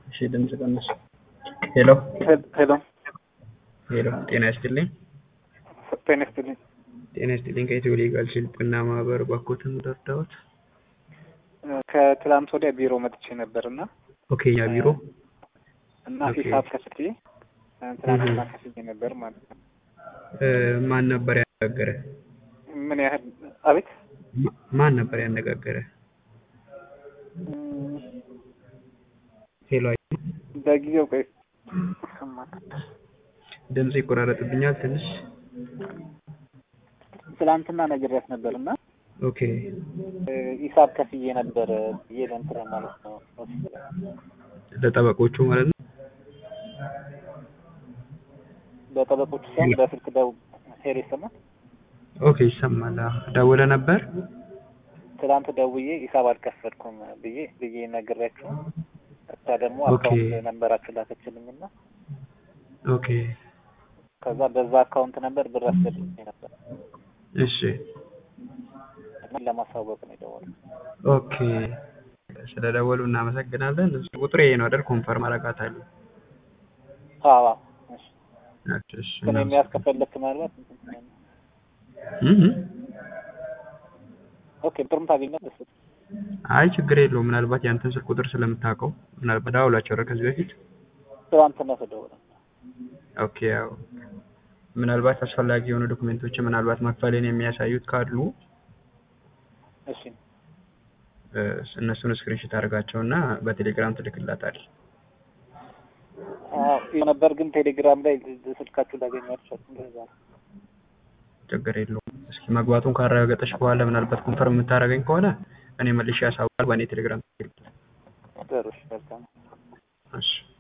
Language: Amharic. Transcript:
እሺ ድምጽ ቀነስ። ሄሎ ሄሎ ሄሎ፣ ጤና ይስጥልኝ። ጤና ይስጥልኝ። ጤና ይስጥልኝ። ከኢትዮ ሊጋል ስልጠና ማህበር ባኮትን ደርዳዎት። ከትላንት ወዲያ ቢሮ መጥቼ ነበር እና ኦኬ፣ ያ ቢሮ እና ኦኬ። ሂሳብ ከፍዬ ትናንትና ከፍዬ ነበር ማለት ነው። እ፣ ማን ነበር ያነጋገረ? ምን ያህል አቤት ማ- ማን ነበር ያነጋገረ? እም፣ ሄሎ፣ አይ፣ በጊዜው ቆይ ይሰማል። ድምጽ ይቆራረጥብኛል ትንሽ። ትላንትና ነግሬያት ነበር እና ኦኬ፣ እ፣ ሂሳብ ከፍዬ ነበር ብዬ ለእንትን ማለት ነው ለጠበቆቹ ማለት ነው። በጠበቆቹ ሳይሆን በስልክ ደው ሄር ይሰማል። ኦኬ፣ ይሰማል። አዎ፣ ደውለ ነበር። ትላንት ደውዬ ሂሳብ አልከፈልኩም ብዬ ብዬ ነግሬያችሁ እሷ ደግሞ ኦኬ። አካውንት ነንበራችሁ ላከችልኝ እና ኦኬ፣ ከዛ በዛ አካውንት ነበር ብር አስገብቼ ነበር እሺ፣ እና ለማሳወቅ ነው የደወለው። ኦኬ። ስለደወሉ እናመሰግናለን። ቁጥር ይሄ ነው አይደል? ኮንፈርም አረጋታለሁ። አዎ አዎ። እሺ እሺ፣ እሺ፣ ግን የሚያስከፈልክ ምናልባት እንትን ስለሆነ እህ ኦኬ ብሩን ታገኛለህ። እሱ አይ ችግር የለውም። ምናልባት ያንተን ስልክ ቁጥር ስለምታውቀው ምናልባት ደውላቸው አይደል ከዚህ በፊት ትናንትና ተደወለ። ኦኬ። ያው ምናልባት አስፈላጊ የሆኑ ዶክሜንቶች ምናልባት መክፈልን የሚያሳዩት ካሉ እሺ እ፣ እነሱን ስክሪንሾት አድርጋቸውና በቴሌግራም ትልክላታል። አዎ ይኸው ነበር ግን ቴሌግራም ላይ ስልካችሁ ላገኘው አልቻልኩም። እንደዛ ነው። ችግር የለውም። እስኪ መግባቱን ካረጋገጠች በኋላ ምናልባት ኮንፈርም የምታደርገኝ ከሆነ እኔ መልሼ ያሳውቃል በእኔ ቴሌግራም። ጥሩ እሺ፣ መልካም እሺ